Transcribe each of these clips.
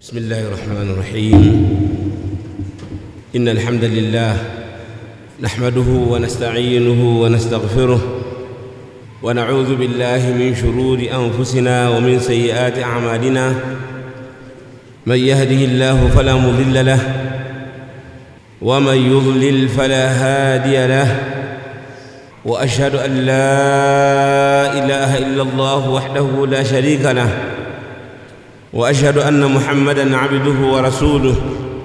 بسم الله الرحمن الرحيم إن الحمد لله نحمده ونستعينه ونستغفره ونعوذ بالله من شرور أنفسنا ومن سيئات أعمالنا من يهده الله فلا مضل له ومن يضلل فلا هادي له وأشهد أن لا إله إلا الله وحده لا شريك له واشهد ان محمدا عبده ورسوله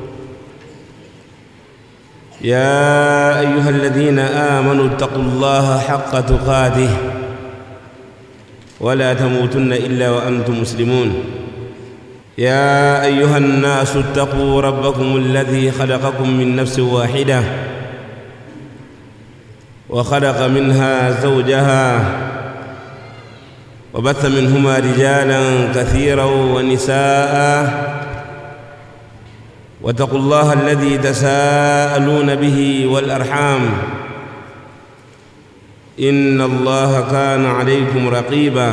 يا ايها الذين امنوا اتقوا الله حق تقاته ولا تموتن الا وانتم مسلمون يا ايها الناس اتقوا ربكم الذي خلقكم من نفس واحده وخلق منها زوجها وبث منهما رجالا كثيرا ونساء واتقوا الله الذي تساءلون به والارحام ان الله كان عليكم رقيبا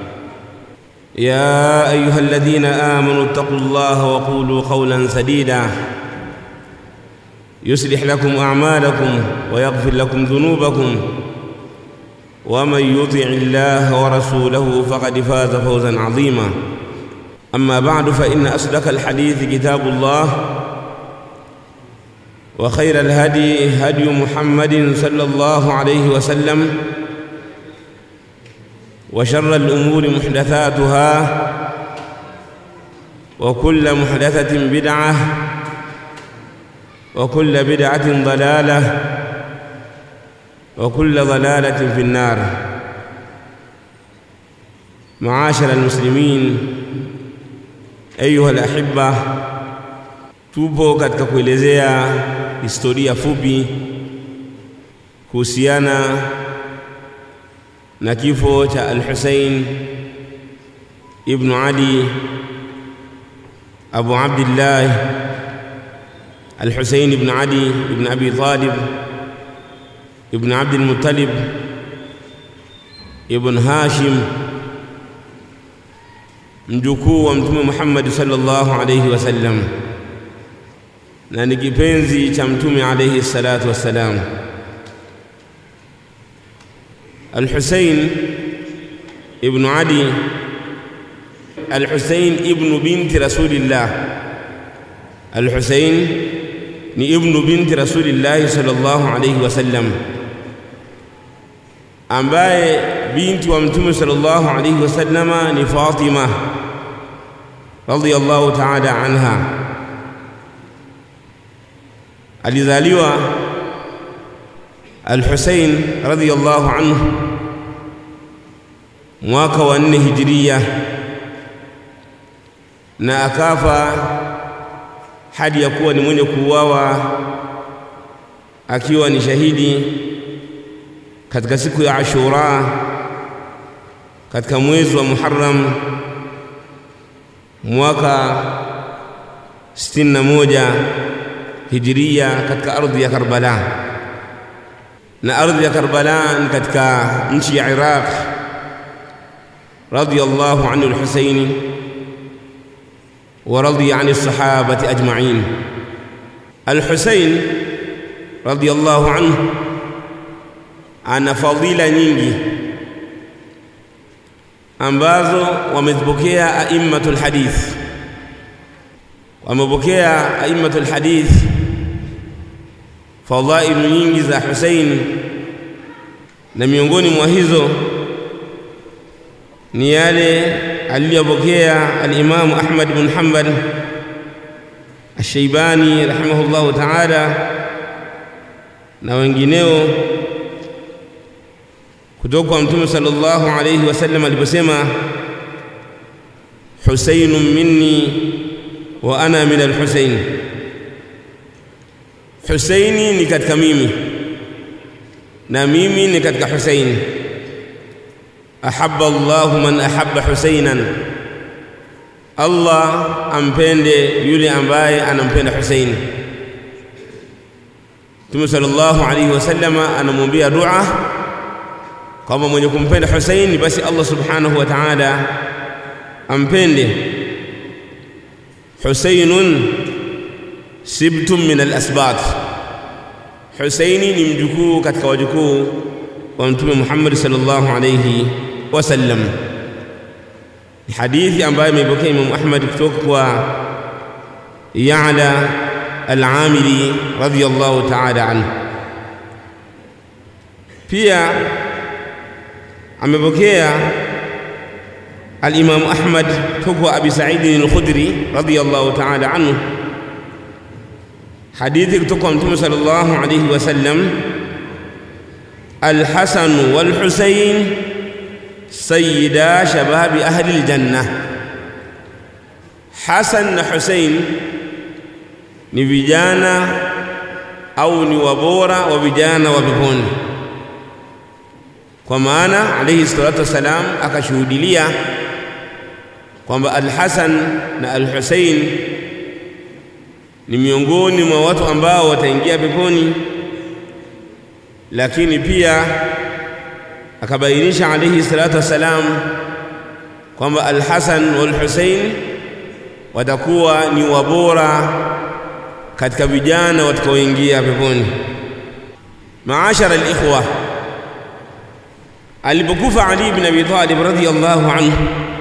يا ايها الذين امنوا اتقوا الله وقولوا قولا سديدا يصلح لكم اعمالكم ويغفر لكم ذنوبكم ومن يطع الله ورسوله فقد فاز فوزا عظيما اما بعد فان اصدق الحديث كتاب الله وخير الهدي هدي محمد صلى الله عليه وسلم وشر الامور محدثاتها وكل محدثه بدعه وكل بدعه ضلاله وكل ضلالة في النار معاشر المسلمين أيها الأحبة tupo katika kuelezea historia fupi kuhusiana na kifo cha Al-Hussein ibn Ali Abu Abdullah Al-Hussein ibn Ali ibn Abi Talib ابن عبد المطلب ابن هاشم mjukuu wa mtume Muhammad sallallahu alayhi wasallam na ni kipenzi cha mtume alayhi salatu wassalam. Al-Husayn ibn Ali Al-Husayn ibn binti Rasulillah Al-Husayn ni ibnu binti Rasulillah sallallahu alayhi wasallam ambaye binti wa mtume sallallahu alayhi wasallama ni Fatima radhiyallahu ta'ala anha alizaliwa Al-Husayn radhiyallahu anhu mwaka wa nne hijiria na akafa hadi ya kuwa ni mwenye kuuawa akiwa ni shahidi katika siku ya Ashura katika mwezi wa Muharram mwaka 61 hijiria katika ardhi ya Karbala na ardhi ya Karbala ni katika nchi ya Iraq radiyallahu anhu al-Husaini ورضي عن الصحابة أجمعين الحسين رضي الله عنه ana fadhila nyingi ambazo wamezipokea aimmatul hadith wamepokea aimmatul hadith fadhailu nyingi za Husain na miongoni mwa hizo ni yale aliyopokea al-Imam Ahmad bin Hanbal Ash-Shaybani rahimahullahu ta'ala na wengineo kutoka kwa Mtume sallallahu alayhi wasallam aliposema Husayn minni wa ana min al-Husayn Husaini ni katika mimi na mimi ni katika Husaini ahabba Allahu man ahabba Husainan, Allah ampende yule ambaye anampenda Husaini. Mtume sallallahu alayhi wasallama anamwambia dua kwamba mwenye kumpenda Husaini basi Allah subhanahu wa ta'ala ampende Husainun sibtum min al-asbat, Husaini ni mjukuu katika wajukuu wa Mtume Muhammad sallallahu alayhi wasallam. Ni hadithi ambayo imeipokea Imam Ahmad kutoka kwa Ya'la al-Amili radhiyallahu ta'ala anhu. Pia amepokea al-Imam Ahmad kutoka kwa Abi Sa'id al-Khudri radhiyallahu ta'ala anhu hadithi kutoka kwa Mtume sallallahu alayhi wasallam, Al-Hasan wal-Husayn sayyida shababi ahli al-janna, Hasan na Husayn ni vijana au ni wabora wa vijana wa peponi. Kwa maana alayhi salatu wassalam akashuhudilia kwamba Al-Hasan na Al-Husayn ni miongoni mwa watu ambao wataingia peponi, lakini pia akabainisha alayhi salatu wassalam kwamba Al-Hasan wal Husayn watakuwa ni wabora katika vijana watakaoingia peponi. Maashara al-ikhwa, alipokufa Ali ibn Abi Talib radhiyallahu anhu,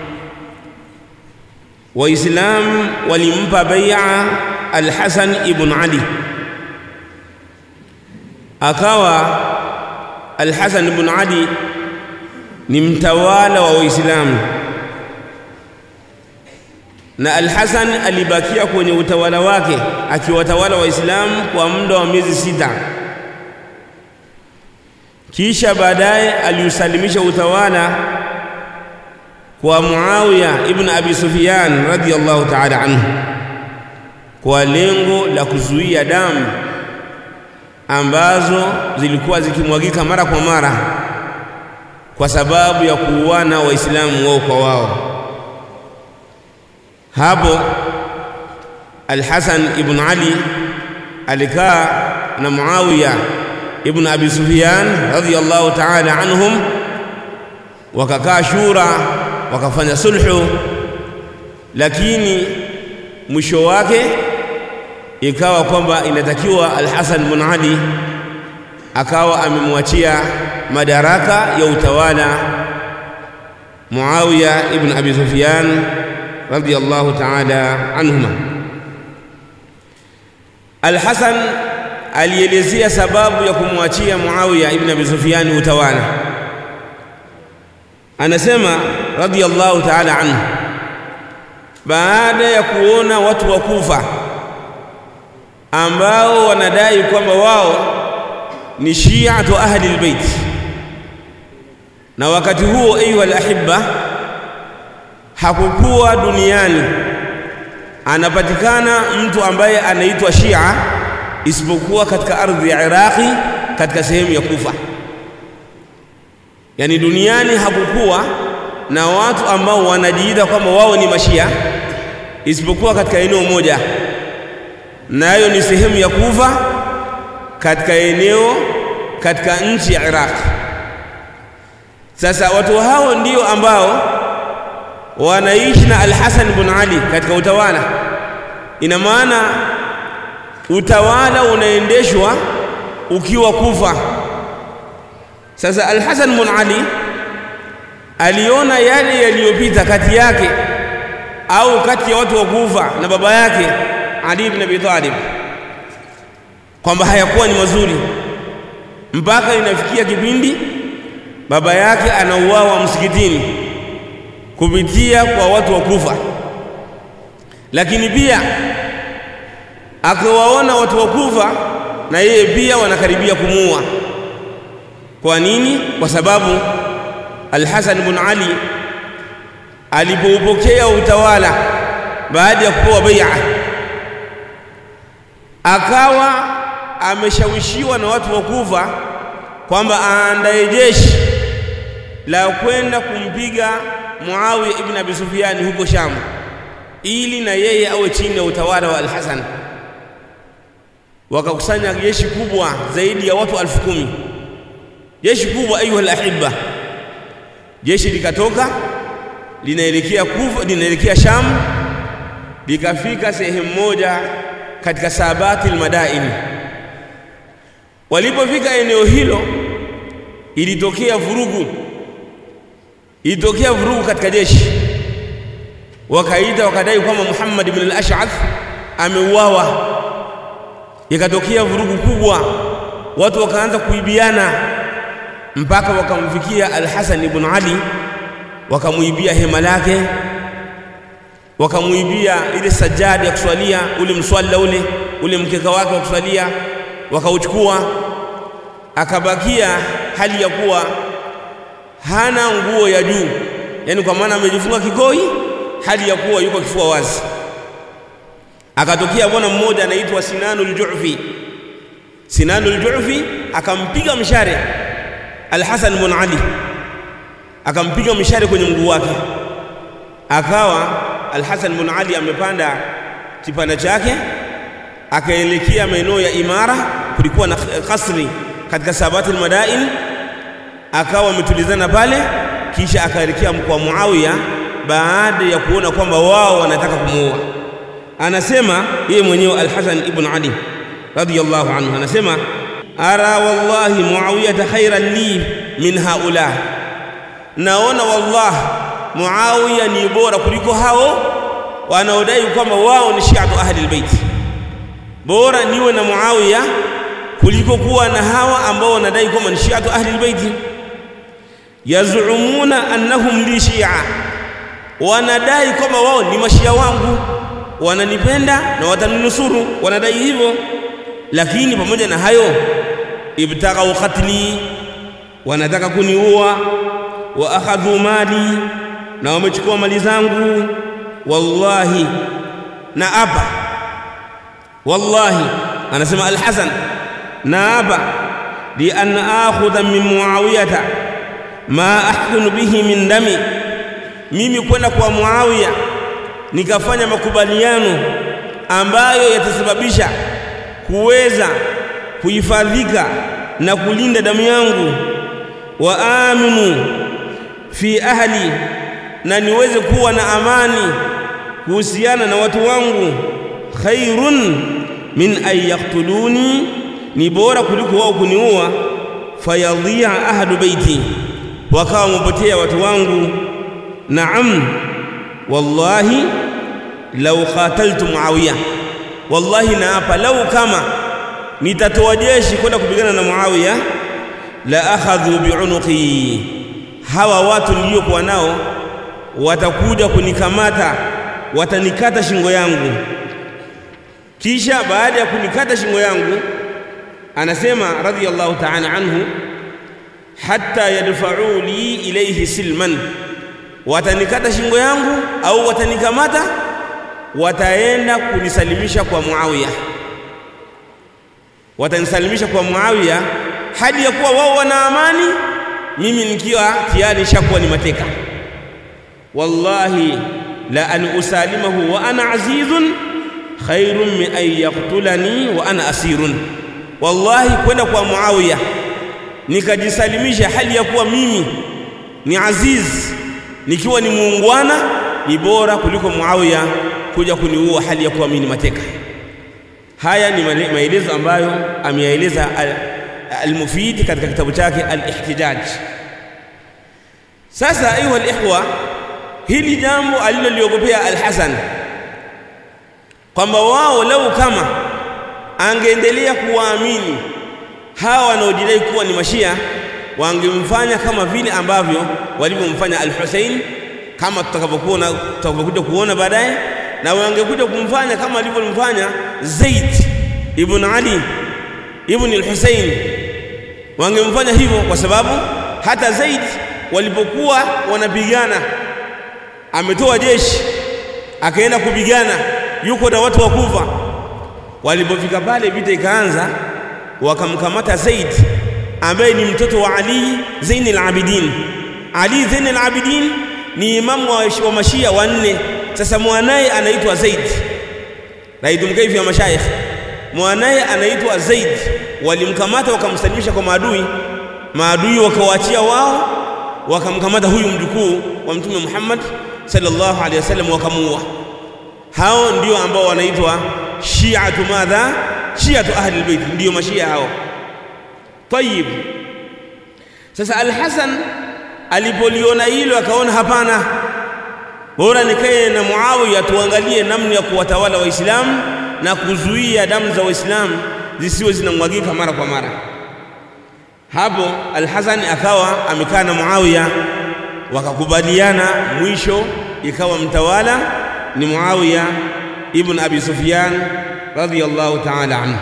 Waislamu walimpa bai'a Al-Hasan ibn Ali, akawa Al-Hasan ibn Ali ni mtawala wa Waislamu, na Al-Hasan alibakia kwenye utawala wake akiwatawala Waislamu kwa muda wa miezi sita. Kisha baadaye aliusalimisha utawala kwa Muawiya ibn Abi Sufyan radhiyallahu ta'ala anhu kwa lengo la kuzuia damu ambazo zilikuwa zikimwagika mara kwa mara kwa sababu ya kuuana Waislamu wao kwa wao. Hapo Al-Hasan ibn Ali alikaa na Muawiya ibn Abi Sufyan radhiyallahu ta'ala anhum, wakakaa shura, wakafanya sulhu, lakini mwisho wake ikawa kwamba inatakiwa Al-Hasan bin Ali akawa amemwachia madaraka ya utawala Muawiya ibn Abi Sufyan radhiyallahu ta'ala anhuma. Al-Hasan alielezea sababu ya kumwachia Muawiya ibn Abi Sufyan utawala, anasema radhiyallahu ta'ala anhu, baada ya kuona watu wa Kufa ambao wanadai kwamba wao ni shiatu ahli albayt, na wakati huo, ayuha alahibba, hakukuwa duniani anapatikana mtu ambaye anaitwa Shia isipokuwa katika ardhi ya Iraqi, katika sehemu ya Kufa. Yani duniani hakukuwa na watu ambao wanajiita kwamba wao ni mashia isipokuwa katika eneo moja nayo ni sehemu ya Kufa katika eneo katika nchi ya Iraq. Sasa watu hao ndio ambao wanaishi na Al-Hasan ibn Ali katika utawala. Ina maana utawala unaendeshwa ukiwa Kufa. Sasa Al-Hasan ibn Ali aliona yale yaliyopita kati yake au kati ya watu wa Kufa na baba yake ali ibn Abi Talib kwamba hayakuwa ni mazuri, mpaka inafikia kipindi baba yake anauawa msikitini kupitia kwa watu wa Kufa. Lakini pia akawaona watu wa Kufa na yeye pia wanakaribia kumuua. Kwa nini? Kwa sababu Al-Hasan ibn Ali alipoupokea utawala baada ya kupewa bai'a akawa ameshawishiwa na watu wa Kufa kwamba aandae jeshi la kwenda kumpiga Muawiya ibn Abi Sufyan huko Sham, ili na yeye awe chini ya utawala wa Al-Hasan. Wakakusanya jeshi kubwa zaidi ya watu elfu kumi jeshi kubwa, ayuha al-ahibba. Jeshi likatoka linaelekea Kufa, linaelekea Sham, likafika sehemu moja katika sabati almadaini walipofika eneo hilo ilitokea vurugu ilitokea vurugu katika jeshi wakaita wakadai kwamba Muhammad ibn al-Ash'ath ameuawa ikatokea vurugu kubwa watu wakaanza kuibiana mpaka wakamfikia al-Hasan ibn Ali wakamuibia hema lake wakamuibia ile sajadi ya kuswalia ule mswala ule ule mkeka wake wa kuswalia wakauchukua akabakia hali ya kuwa hana nguo ya juu yani kwa maana amejifunga kikoi hali ya kuwa yuko kifua wazi akatokea bwana mmoja anaitwa Sinanul Ju'fi Sinanul Ju'fi akampiga mshare Al-Hasan ibn Ali akampiga mshare kwenye mguu wake akawa Al-Hasan ibn Ali amepanda kipanda chake akaelekea maeneo ya Imara kulikuwa na kasri katika sabati al-madain akawa ametulizana pale kisha akaelekea kwa Muawiya baada ya kuona kwamba wao wanataka kumuua anasema yeye mwenyewe Al-Hasan ibn Ali radiyallahu anhu anasema ara wallahi Muawiya khairan li min haula naona wallah Muawiya ni bora kuliko hao wanaodai kwamba wao ni shi'atu ahli albayt bora niwe na Muawiya kuliko kuwa na hawa ambao wanadai kwamba ni shi'atu ahli albayt yazumuna annahum li shi'a wanadai kwamba wao ni mashia wangu wananipenda na wataninusuru wanadai hivyo lakini pamoja na hayo ibtaghaw qatli wanataka kuniua wa akhadhu mali na wamechukua mali zangu wallahi na hapa wallahi anasema al-Hasan na hapa li an akhudha min muawiyata ma ahkunu bihi min dami mimi kwenda kwa Muawiya nikafanya makubaliano ambayo yatasababisha kuweza kuhifadhika na kulinda damu yangu wa aminu fi ahli na niweze kuwa na amani kuhusiana na watu wangu khairun min an yaktuluni ni bora kuliko wao kuniua fayadhia ahlu baiti wakawa wamepotea watu wangu naam wallahi law qataltu muawiya wallahi naapa lau kama nitatoa jeshi kwenda kupigana na muawiya la akhadhu biunuqi hawa watu niliokuwa nao watakuja kunikamata watanikata shingo yangu kisha baada ya kunikata shingo yangu anasema radiyallahu ta'ala anhu hatta yadfa'u li ilayhi silman watanikata shingo yangu au watanikamata wataenda kunisalimisha kwa Muawiya watanisalimisha kwa Muawiya hadi ya kuwa wao wana amani mimi nikiwa tayari nishakuwa ni mateka wallahi la an usalimahu wa ana azizun khairun min an yaqtulani wa ana asirun wallahi kwenda kwa Muawiya nikajisalimisha hali ya kuwa mimi ni aziz nikiwa ni muungwana ni bora kuliko Muawiya kuja kuniua hali ya kuwa mimi ni mateka haya ni maelezo ambayo ameyaeleza al-Mufid katika kitabu chake al-Ihtijaj sasa ayuha al-ikhwa hili jambo aliloliogopea al-Hasan kwamba wao lau kama angeendelea kuwaamini hawa wanaojidai kuwa ni mashia wangemfanya kama vile ambavyo walivyomfanya al-Hussein kama tutakavyokuona tutakavyokuja kuona baadaye na wangekuja kumfanya kama alivyomfanya Zaid ibn Ali ibn al-Hussein wangemfanya hivyo kwa sababu hata Zaid walipokuwa wanapigana ametoa jeshi akaenda kupigana yuko na watu wa Kufa walipofika pale vita ikaanza wakamkamata Zaid ambaye ni mtoto wa Ali Zain al-Abidin Ali Zain al-Abidin ni imamu wa, wa mashia wanne sasa mwanaye anaitwa Zaid raidum kaifi ya mashayikh mwanaye anaitwa Zaid walimkamata wakamsalimisha kwa maadui maadui wakawaachia wao wakamkamata huyu mjukuu wa mtume Muhammad sallallahu alaihi wasallam wakamuua hao ndio ambao wanaitwa shiatu madha shiatu ahli albayt ndio mashia hao tayib sasa al-Hasan alipoliona hilo akaona hapana bora nikae na Muawiya tuangalie namna ya kuwatawala waislamu na kuzuia damu za waislamu zisiwe zinamwagika mara kwa mara hapo al-Hasan akawa amekaa na Muawiya wakakubaliana mwisho ikawa mtawala ni Muawiya ibn Abi Sufyan radhiyallahu ta'ala anhu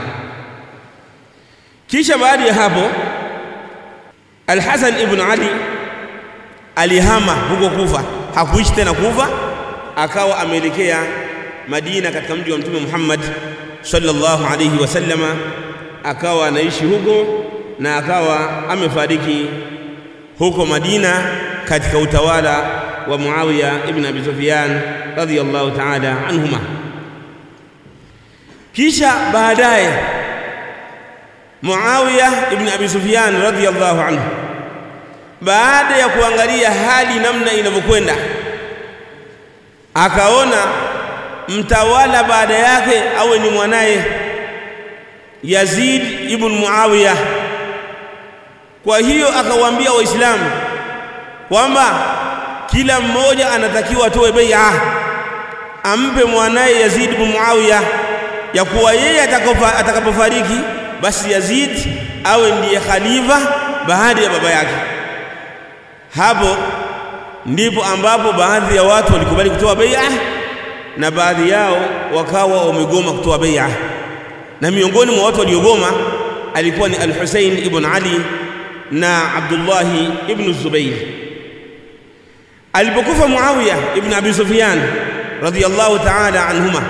kisha baada ya hapo Al-Hasan ibn Ali alihama huko Kufa hakuishi tena Kufa akawa ameelekea Madina katika mji wa Mtume Muhammad sallallahu alayhi wasallama akawa anaishi huko na akawa amefariki huko Madina katika utawala wa Muawiya ibn Abi Sufyan radhiyallahu ta'ala anhuma kisha baadaye Muawiya ibn Abi Sufyan radhiyallahu anhu baada ya kuangalia hali namna inavyokwenda akaona mtawala baada yake awe ni mwanaye Yazid ibn Muawiya kwa hiyo akawaambia waislamu kwamba kila mmoja anatakiwa atoe bai'a ampe mwanaye Yazid ibn Muawiya ya kuwa yeye atakapofariki basi Yazid awe ndiye khalifa baada ya baba yake hapo ndipo ambapo baadhi ya watu walikubali kutoa bai'a na baadhi yao wakawa wamegoma kutoa bai'a na miongoni mwa watu waliogoma alikuwa ni Al-Hussein ibn Ali na Abdullah ibn Zubair alipokufa Muawiya ibn Abi Sufyan radhiyallahu ta'ala anhuma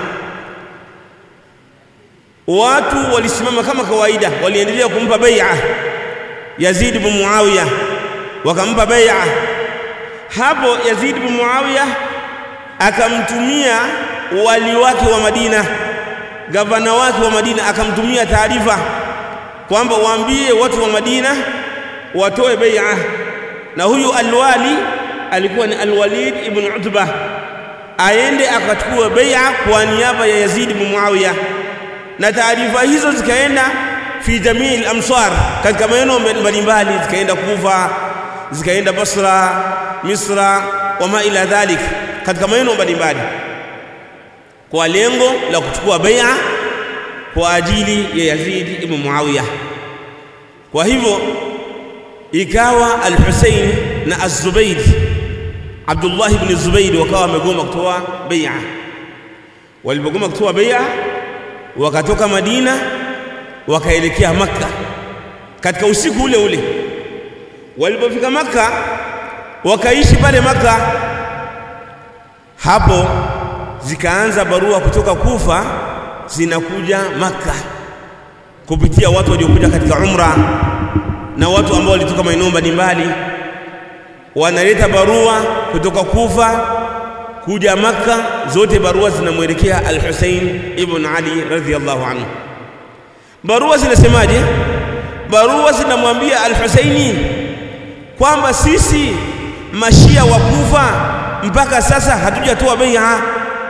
watu walisimama kama kawaida waliendelea kumpa bai'a Yazid ibn Muawiya wakampa bai'a hapo Yazid ibn Muawiya akamtumia wali wake wa Madina gavana wake wa Madina akamtumia taarifa kwamba waambie watu wa Madina watoe bai'a na huyu alwali alikuwa ni Alwalid ibn Utba aende akachukua bai'a kwa niaba ya Yazid ibn Muawiya na taarifa hizo zikaenda fi jamii al-amsar katika maeneo mbalimbali zikaenda Kufa zikaenda Basra Misra wama ila dhalik katika maeneo mbalimbali kwa lengo la kuchukua bai'a kwa ajili ya Yazid ibn Muawiya kwa hivyo ikawa al-Husayn na az-Zubayr Abdullah ibn Zubayr wakawa wamegoma kutoa bai'a walipogoma kutoa bai'a wakatoka Madina wakaelekea Makka katika usiku ule ule walipofika Makka wakaishi pale Makka hapo zikaanza barua kutoka Kufa zinakuja Makka kupitia watu waliokuja katika umra na watu ambao walitoka maeneo mbalimbali wanaleta barua kutoka Kufa kuja Makka zote barua zinamwelekea Al-Hussein ibn Ali radhiyallahu anhu barua zinasemaje barua zinamwambia Al-Husaini kwamba sisi mashia wa Kufa mpaka sasa hatujatoa bai'a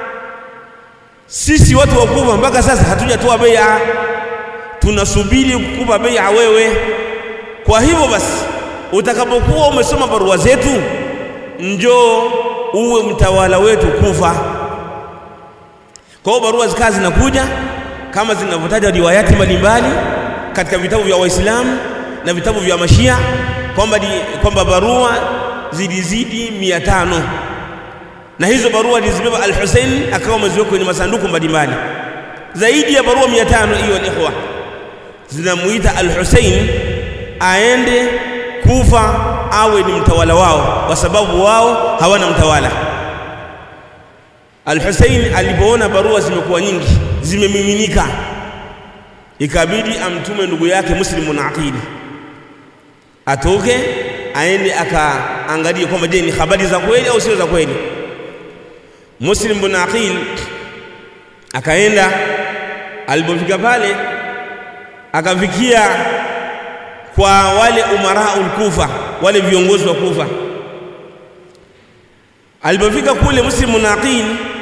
sisi watu wa Kufa mpaka sasa hatujatoa bai'a tunasubiri kukupa bai'a wewe kwa hivyo basi utakapokuwa umesoma barua zetu njoo uwe mtawala wetu Kufa kwa hiyo barua zikawa zinakuja kama zinavyotaja riwayati mbalimbali katika vitabu vya Waislamu na vitabu vya Mashia kwamba kwamba barua zilizidi mia tano na hizo barua alizibeba Al-Hussein akawa ameziweka kwenye masanduku mbalimbali zaidi ya barua mia tano hiyo ikhwa zinamuita Al-Hussein aende Kufa awe ni mtawala wao kwa sababu wao hawana mtawala Al-Hussein alipoona barua zimekuwa nyingi zimemiminika ikabidi amtume ndugu yake Muslim bin Aqil atoke aende akaangalie kwamba je ni habari za kweli au sio za kweli Muslim bin Aqil akaenda alipofika pale akafikia kwa wale umaraul Kufa wale viongozi wa Kufa alipofika kule Muslim bin Aqil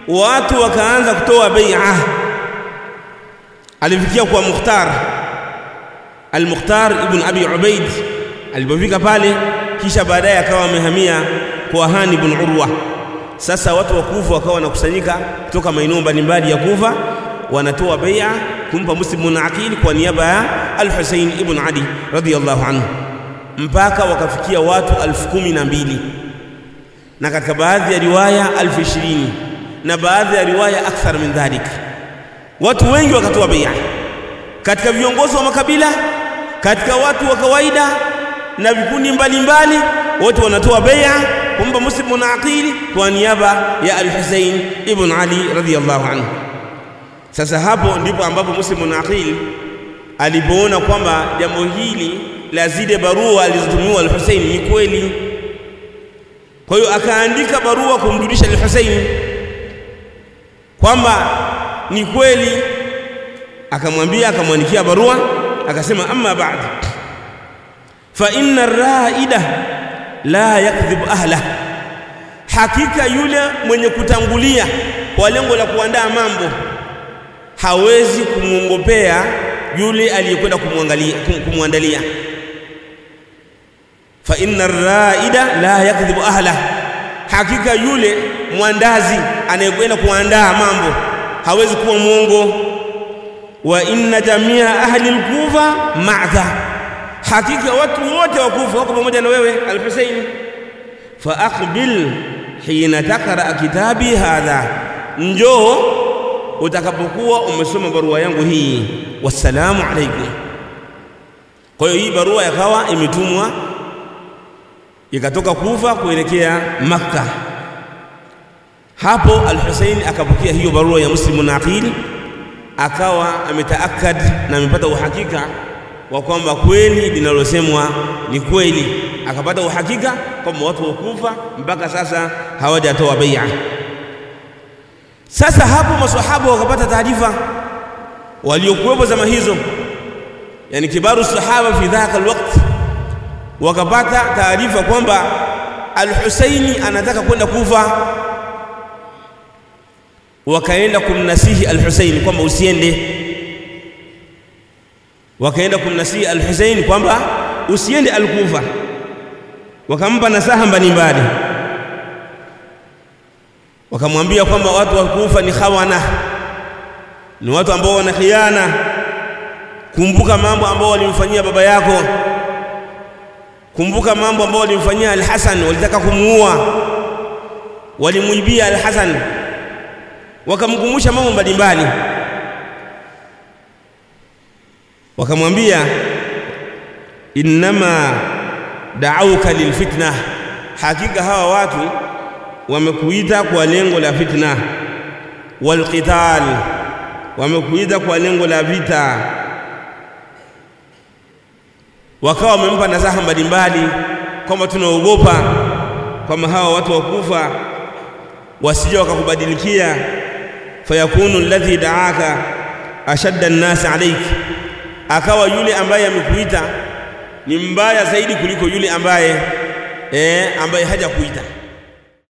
watu wakaanza kutoa bai'a alifikia kwa Mukhtar al-Mukhtar ibn Abi Ubaid alipofika pale kisha baadaye akawa amehamia kwa Hani ibn Urwa sasa watu wa Kufa wakawa wanakusanyika kutoka maeneo mbalimbali ya Kufa wanatoa bai'a kumpa Muslim ibn Aqil kwa niaba ya Al-Husayn ibn Ali radiyallahu anhu mpaka wakafikia watu elfu kumi na mbili na katika baadhi ya riwaya elfu ishirini na baadhi ya riwaya akthar min dhalik watu wengi wakatoa bai'a katika viongozi wa makabila katika watu wa kawaida na vikundi mbalimbali wote wanatoa bai'a kumpa Muslim ibn Aqil kwa niaba ya Al-Husayn ibn Ali radhiyallahu anhu sasa hapo ndipo ambapo Muslim ibn Aqil alipoona kwamba jambo hili la zile barua alizotumiwa Al-Husayn ni kweli kwa hiyo akaandika barua kumjulisha Al-Husayn kwamba ni kweli akamwambia akamwandikia barua akasema amma ba'd fa inna ar-ra'ida la yakdhibu ahla hakika yule mwenye kutangulia kwa lengo la kuandaa mambo hawezi kumwongopea yule aliyekwenda kumwangalia kumwandalia fa inna ar-ra'ida la yakdhibu ahla hakika yule mwandazi anayekwenda kuandaa mambo hawezi kuwa mwongo wa inna jamia ahli al-kufa ma'aka hakika watu wote wa kufa wako pamoja na wewe al-Husayn fa aqbil hina taqra kitabi hadha njoo utakapokuwa umesoma barua yangu hii wassalamu alaykum kwa hiyo hii barua yakawa imetumwa ikatoka Kufa kuelekea Makka hapo al-Husayn akapokea hiyo barua ya Muslim na Aqil akawa ametaakad na amepata uhakika wa kwamba kweli linalosemwa ni kweli akapata uhakika kwamba watu wa Kufa mpaka sasa hawajatoa bai'a sasa hapo maswahaba wakapata taarifa waliokuwepo zama hizo yani kibaru sahaba fi dhaka alwaqt wakapata taarifa kwamba al-Husaini anataka kwenda Kufa wakaenda kumnasihi al-Husaini kwamba usiende wakaenda kumnasihi al-Husaini kwamba usiende al-Kufa wakampa nasaha mbalimbali wakamwambia kwamba watu wa Kufa ni khawana ni watu ambao wana khiana kumbuka mambo ambao walimfanyia baba yako kumbuka mambo ambao walimfanyia al-Hasan walitaka kumuua walimuibia al-Hasan wakamkumbusha mambo mbalimbali wakamwambia innama da'auka lilfitna hakika hawa watu wamekuita kwa lengo la fitna walqital wamekuita kwa lengo la vita wakawa wamempa nasaha mbalimbali kwamba tunaogopa kwamba hawa watu wakufa wasije wakakubadilikia fayakunu alladhi da'aka ashadda an-nas alayk akawa yule ambaye amekuita ni mbaya zaidi kuliko yule ambaye eh ambaye hajakuita